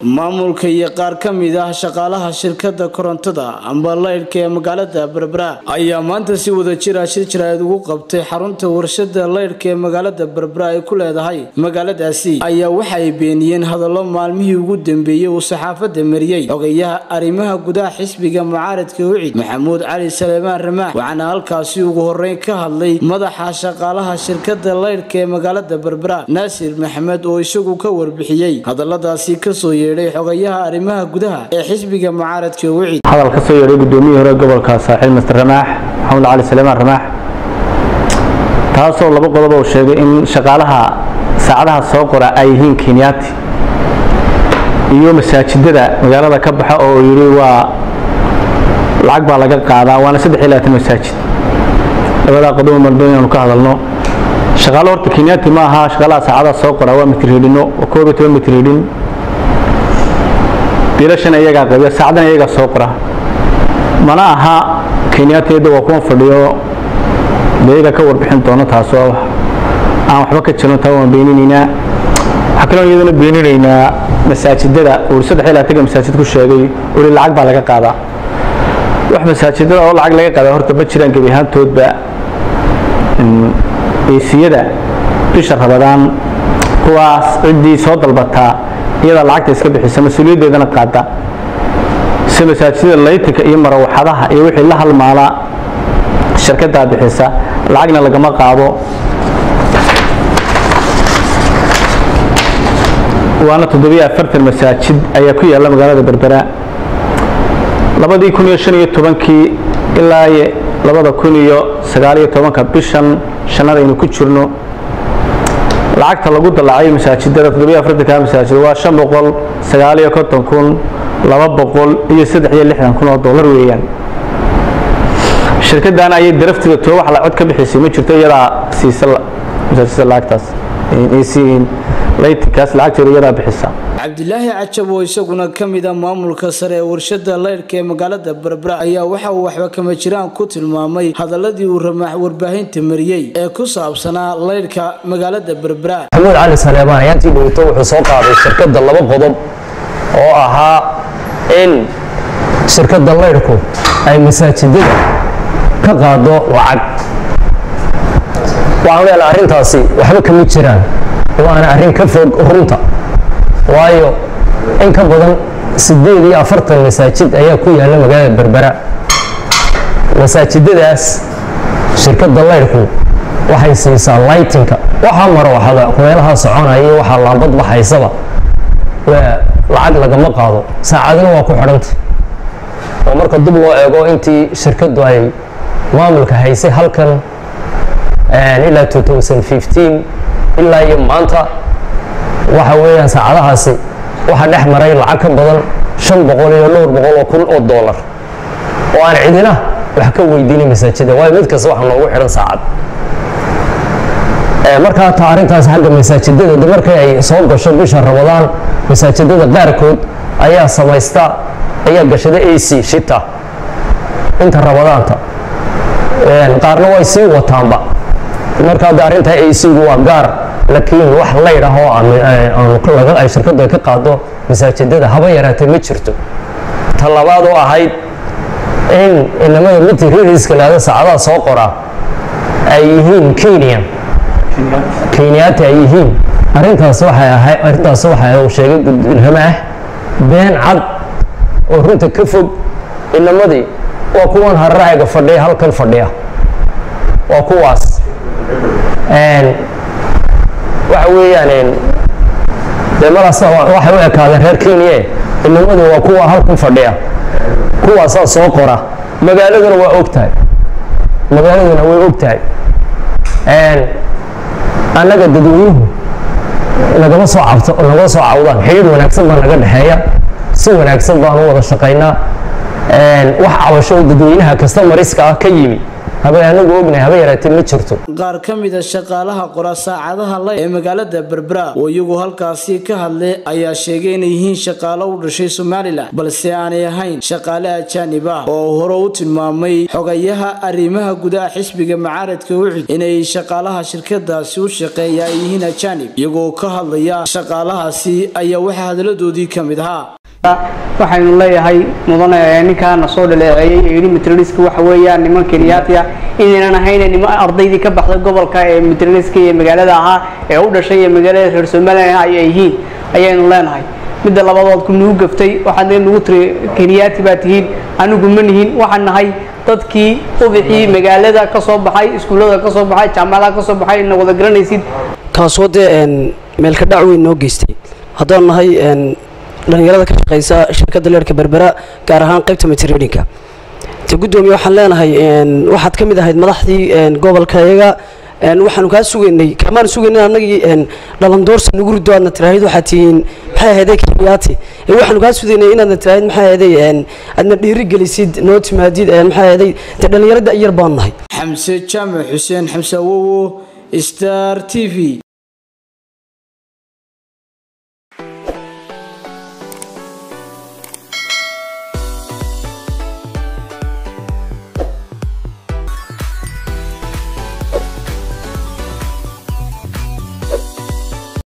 maamulka iyo qaar ka mid ah shaqaalaha shirkada korontada amba laydhka ee magaalada berbera ayaa maanta si wada jira shir jaraa'id ugu qabtay xarunta warshada laydhka ee magaalada berbera ay ku leedahay magaaladaasi ayaa waxa ay beeniyeen hadallo maalmihii ugu dambeeyey uu saxaafada mariyey xogayaha arrimaha gudaha xisbiga mucaaradka wicid maxamuud cali saleemaan ramaax waxaana halkaasi ugu horeyn ka hadlay madaxa shaqaalaha shirkada laydhka ee magaalada berbera naasir maxamed oo isagu ka warbixiyey hadaladaasi kasoo yeedhay xogayaha arrimaha gudaha ee xisbiga mucaaradka wicid hadal ka soo yeedhay gudoomiyihii hore gobolka saaxiil master ramaax maxamed cali saleemaan ramaax taasoo laba qodob uu sheegay in shaqaalaha saacadaha soo qora ay yihiin kenyaati iyo masaajidada magaalada ka baxa oo yidhi waa lacag baa laga qaadaa waana saddex iyo labaatan masaajid labadaa qodob maldoon inaanu ka hadalno shaqaalo horta kenyaati ma aha shaqaalaha saacadaha soo qora waa mitriidhino waa koob iyo toban mitriidhin biilashan iyagaa qabiya saacadana iyagaa soo qora mana aha kenyaatiyada waa kuwan fadhiyo dee iyaga ka warbixin doono taasoo aan waxba ka jirin taa waan beeninaynaa waxaa kaloo iyadana beeninaynaa masaajidada uu saddex iyo labaatanka masaajid ku sheegay uli lacag baa laga qaadaa wax masaajidada oo lacag laga qaadaa horta ma jiraan gebi ahaantoodba eesiyada bisha rabadaan kuwaas ciddii soo dalbataa iyadaa lacagta iska bixisa mas-uuliyaddeedana qaada si masaajidada laytinka iyo marawaxadaha iyo wixii la halmaala shirkadaa bixisa lacagna lagama qaado waana toddobiyo afartan masaajid ayaa ku yaalla magaalada berbera labadii kun iyo shan iyo tobankii ilaa labada kun iyo sagaaliyo tobanka bishan shannada aynu ku jirno lacagta lagu dallacay masaajidada toddobiyo afartanka masaajid waa shan boqol sagaaliyo konton kun laba boqol iyo saddex iyo lixdan kun oo dollar weeyaan shirkadan ayay darafteeda too wax la cod ka bixisay ma jirto iyadaa siisa masaajidada lacagtaas laytinkaas lacagteeda iyadaa bixisa cabdilaahi cajab oo isaguna ka mid a maamulka sare ee warshada laydhka ee magaalada berbera ayaa waxa uu waxba kama jiraan ku tilmaamay hadaladii uu ramaax warbaahinta mariyey ee ku saabsanaa laydhka magaalada berbera maxamuud cali saleebaan ayaantii dhowto wuxuu soo qaaday shirkadda laba qodob oo ahaa in shirkadda laydhku ay masaajidada ka qaado lacag waxaan leenahay arrintaasi waxba kama jiraan waana arrin ka fog runta waayo in ka badan siddeed iyo afartan masaajid ayaa ku yaalla magaalada berbera masaajidadaas shirkadda laydhku waxay siisaa laytinka waxaa marwaxada kumeelaha soconaya iyo waxaa laambad baxaysaba lacag lagama qaado saacadina waa ku xidhantay oo marka dib loo eego intii shirkaddu ay maamulka haysay halkan ilaa ilaa iyo maanta waxa weeyaan saacadahaasi waxaa dhex maray lacag ka badan shan boqol iyo dhowr boqol oo kun oo dollar oo aan cidina wax ka weydiinin masaajida waayo mid kasta waxaa noogu xidhan saacad markaa taa arrintaas xagga masaajidada de markay ay soo gasho bisha ramadaan masaajidada qaarkood ayaa samaysta ayaa gashada a c shita inta ramadaanta qaarna way sii wataanba markaa de arrintaa a c gu waa gaar laakiin wax laydh ah oo ay shirkaddu ay ka qaado masaajidada haba yaraatee ma jirto ta labaad oo ahayd in inamada mitririska lahada saacadaha soo qora ay yihiin kenya kenyaati ay yihiin arrintaas waxay ahay arrintaas waxa uu sheegay ramaax been cad oo runta ka fog inamadii waa kuwan harraaciga fadhiya halkan fadhiya waa kuwaas waxa weeyaan dee madaas waxay u ekaadeen reer kenya inamadii waa kuwa halkan fadhiya kuwaasaa soo qora magaaladuna waa og tahay magaaladuna way og tahay annaga dadweynuhu nagama soo cabto nagama soo cawdaan xidhiir wanaagsan baa naga dhexeeya si wanaagsan baan u wada shaqaynaa wax cabasho oo dadweynaha kastamariska ah ka yimi haba anagu ognahay haba yaraatee ma jirto qaar ka mid a shaqaalaha qora saacadaha lay ee magaalada berbera oo iyagu halkaasi ka hadlay ayaa sheegay inay yihiin shaqaalo u dhashay somalilan balse aanay ahayn shaqaale ajaanib ah oo hore u tilmaamay xogayaha arrimaha gudaha xisbiga macaaradka ucid inay shaqaalaha shirkadaasi u shaqeeya ay yihiin ajaanib iyagoo ka hadlaya shaqaalahaasi ayaa waxaa hadaladoodii ka mid ahaa waxaynu leeyahay mudane ninkaana soo dhaleeceeyey ee yidhi materialiska waxa weeyaan niman kenyaati ah inaynan ahayn niman ardaydii ka baxday gobolka ee materialiska iyo magaalada ahaa ee u dhashay ee magaalada reer somalilan ay yihiin ayaynu leenahay midda labadood ku nugu gaftay waxaad nagu tiri kenyaati baa tihiin anigu ma nihin waxaan nahay dadkii ubixii magaalada ka soo baxay iskuullada ka soo baxay jaamacadaha ka soo baxay ina wada garanaysid kaasoo dee meelka dhac weyn noo geystay haddaan nahay dhalinyarada ka shaqeysa shirkadda leerka berbera gaar ahaan qaybta materialinka te guddoomiye waxaan leenahay waxaad ka mid ahayd madaxdii gobolka iyaga waxaanu kaa sugaynay kaamaan sugaynay annagii dhalandoorsa nagu rido aadna tiraahid waxaad tihiin maxay ahaydee kenyaati waxaanu kaa sugaynay inaadna tiraahid maxay ahaydee aadna dhiiri gelisid noo timaadid maxay ahaydee dee dhalinyarada iyar baanu nahay xamse jaamac xuseen xamse awowo star t v